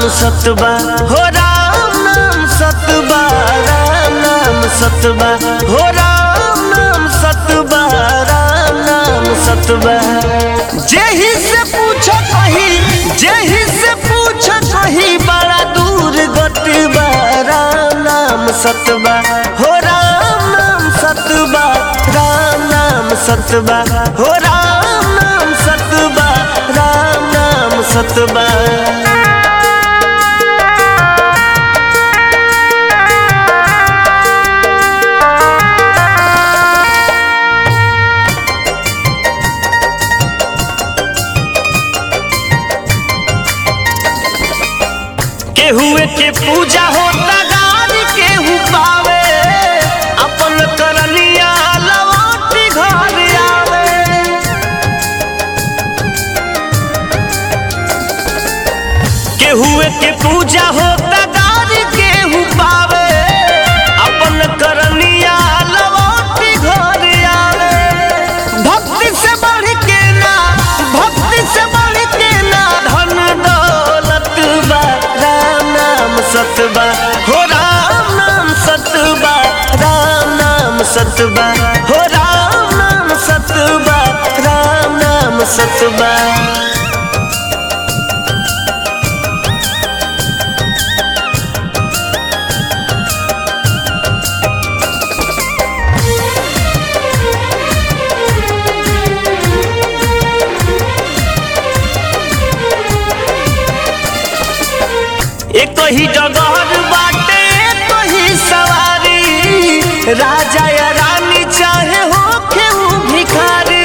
सतबा हो राम नाम सतबा राम नाम सतबा हो राम नाम सतबा राम नाम सतबा जेहि से पूछ कही जेहि से पूछ कही बड़ा दूर गतबा राम नाम सतबा हो राम नाम सतबा राम नाम सतबा हो राम नाम सतबा राम नाम सतबा केहुए के पूजा होता गारी केहू पावे अपन करनिया लौटी घर आवे केहुए के पूजा होता गारी केहू पावे अपन करनिया लौटी घर आवे भक्ति से बढ़ के ना भक्ति से बढ़ के ना धन दौलत बा राम नाम सतबा हो राम नाम सतबा राम नाम सतबा हो राम नाम सतबा राम नाम सतबा एक ही जगह बाटे एक ही सवारी राजा या रानी चाहे हो केहू भिखारी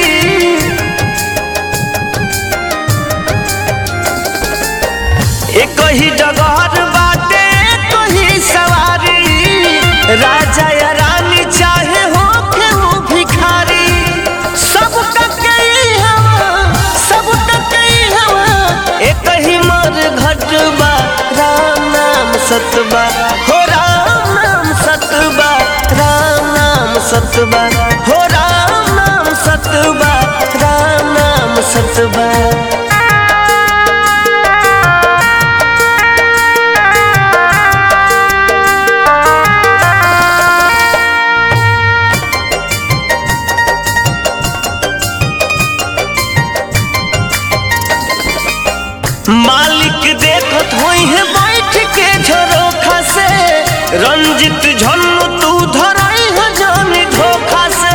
एक ही जगह बाटे एक ही सवारी राजा या रानी चाहे हो केहू भिखारी सब तक हवा सब तक हवा एक ही मर घटबा राम नाम सतबा हो राम नाम सतबा राम नाम सतबा हो राम नाम सतबा राम नाम सतबा मालिक देखत होई है बैठ के झरोखा से रंजित झन्नु तू धराई है जानी धोखा से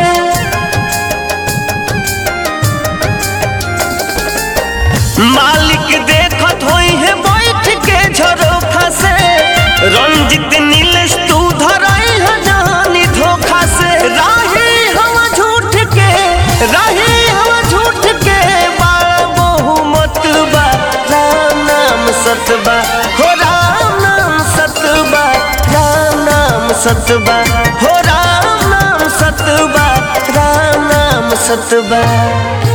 मालिक देखत होई है बैठ के झरोखा से रंजित नीलेश तू धराई है जानी धोखा से राही हम झूठ के राही हम झूठ के बाल बहुमत बा राम नाम सतबा हो राम नाम सतबा राम नाम सतबा हो राम नाम सतबा राम नाम सतबा